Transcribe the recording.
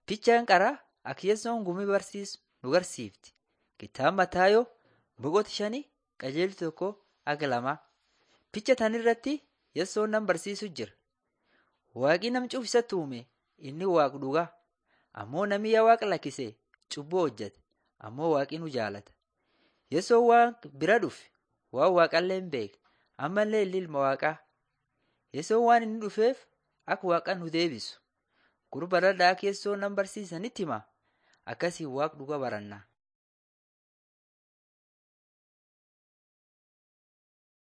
Fichaan qaraa akka Yesuun gumii barsiisu nu garsiifti. Kitaaba Mataayoo boqota shanii qajeelchi tokko aga lamaa. Ficha tan irratti Yesuun nam barsiisu jira. Waaqi nam cufu isatti uume inni waaqa dhugaa. Ammoo namni yaa waaqa lakkise cubbuu hojjete. Ammoo waaqi nu jaalata. Yesuun waan bira dhufe waan waaqallee hin beekne ammallee inni ilma waaqaa. Yesuun waan inni dhufeef akka waaqa nu deebisu. Gurba dhadhaa akka Yesuun nam barsiisanitti hima. Akkasiin waaqa dhugaa baranna.